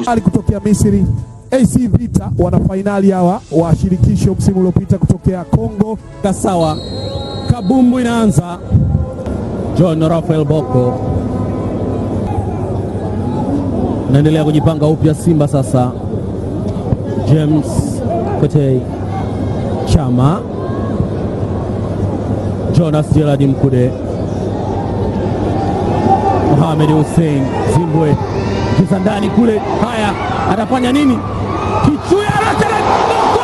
Ali kutokea Misri, AC Vita wana fainali hawa wa shirikisho msimu uliopita kutokea Kongo. Kasawa, kabumbu inaanza. John Rafael Boko naendelea kujipanga upya. Simba sasa, James Kwetei, Chama, Jonas Gerard Mkude, Mohamed Hussein Zimbwe kiza ndani kule. Haya, atafanya nini? Kichuya Rashid Boko!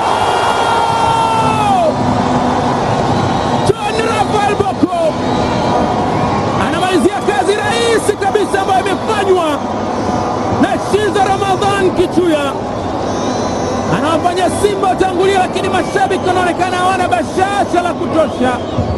John Rafael Boko anamalizia kazi rahisi kabisa ambayo imefanywa na Shiza Ramadhan Kichuya, anawafanya Simba watangulia, lakini mashabiki wanaonekana hawana bashasha la kutosha.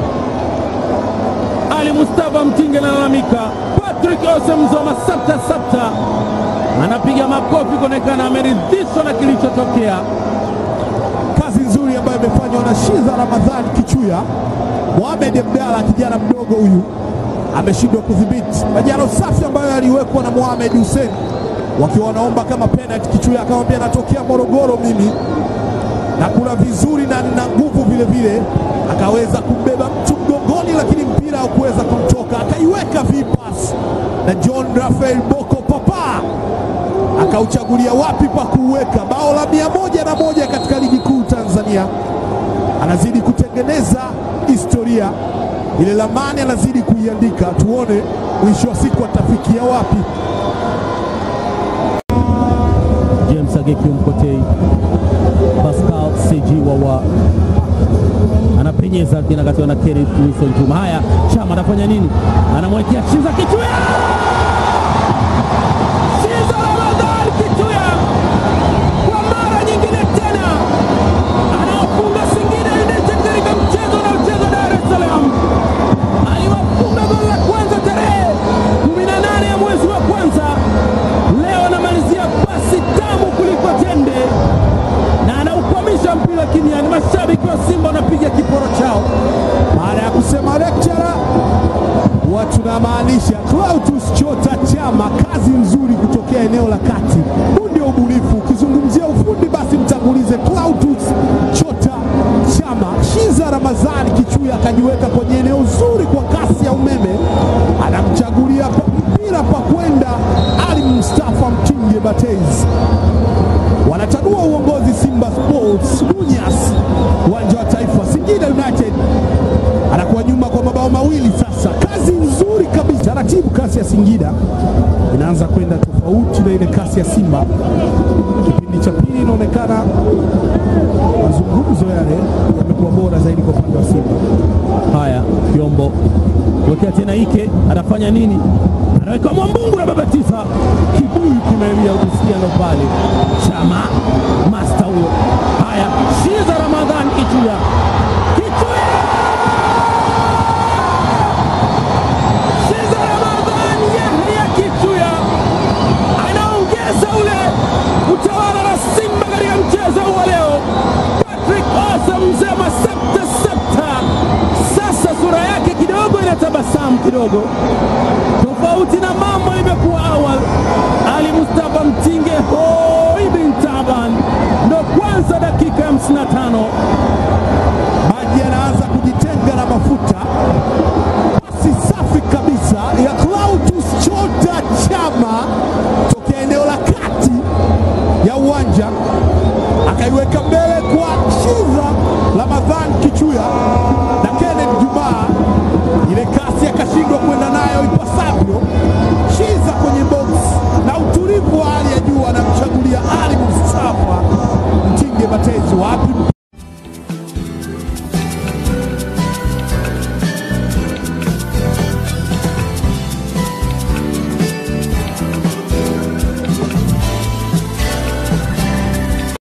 Ali Mustafa Mtinge analalamika, Patrick Osemzoma sabta sabta anapiga makofi kuonekana ameridhishwa na kilichotokea. Kazi nzuri ambayo imefanywa na Shiza Ramadhani Kichuya. Mohamed Abdalla kijana mdogo huyu ameshindwa kudhibiti majano safi ambayo yaliwekwa na Mohamed Hussein wakiwa wanaomba kama penalty. Kichuya akamwambia natokea Morogoro mimi na kula vizuri na nina nguvu vile vile, akaweza kumbeba mtu mgongoni, lakini mpira haukuweza kumtoka, akaiweka vipas na John Rafael Boko papa akauchagulia wapi pa kuuweka. Bao la mia moja na moja katika ligi kuu Tanzania, anazidi kutengeneza historia ile, lamani anazidi kuiandika. Tuone mwisho wa siku atafikia wapi. James Ageki Mkotei, Pascal Seji Wawa anapenyeza kinakatiwa na Keri Wilson Juma. Haya, Chama anafanya nini? Anamwekea Shiza Kichuya, Shiza Ramadhan Kichuya kwa mara nyingine tena anawafunga Singida United katika mchezo unaochezwa Dar es Salaam. Aliwafunga goli la kwanza tarehe 18 ya mwezi wa kwanza. Leo anamalizia pasi tamu kuliko tende na anaukwamisha mpira kimiani. Mashabiki wa Simba wanapiga kiporo chao. Baada ya kusema lecturer, watu namaanisha Clatous Chota Chama, kazi nzuri kutokea eneo la kati. Huu ndio ubunifu. Ukizungumzia ufundi, basi mtangulize Clatous Chota Chama. Shiza Ramadhani Kichuya akajiweka kwenye eneo zuri kwa kasi ya umeme, anamchagulia pa- mpira pa kwenda Ali Mustafa Mtinge Batez wanatanua uongozi Simba Sports Munyas, uwanja wa Taifa. Singida United anakuwa nyuma kwa mabao mawili sasa. Kazi nzuri kabisa, taratibu. Kasi ya Singida inaanza kwenda tofauti na ile kasi ya Simba. Kipindi cha pili inaonekana mazungumzo yale yamekuwa bora zaidi kwa upande wa Simba. Haya, Kiombo wekea tena Ike, anafanya nini? Anaweka Mwambungu na babatiza kibuyu kimelia, ukisikia ndo pale Chama masta huyo. Haya, Shiza Ramadhan Kichuya, Kichuya, Shiza Ramadhan Yahya Kichuya anaongeza ule utawala na Simba katika mchezo huu wa leo. Patrick Osa mzema septa septa, sasa sura yake kidogo inatabasamu kidogo, tofauti na mambo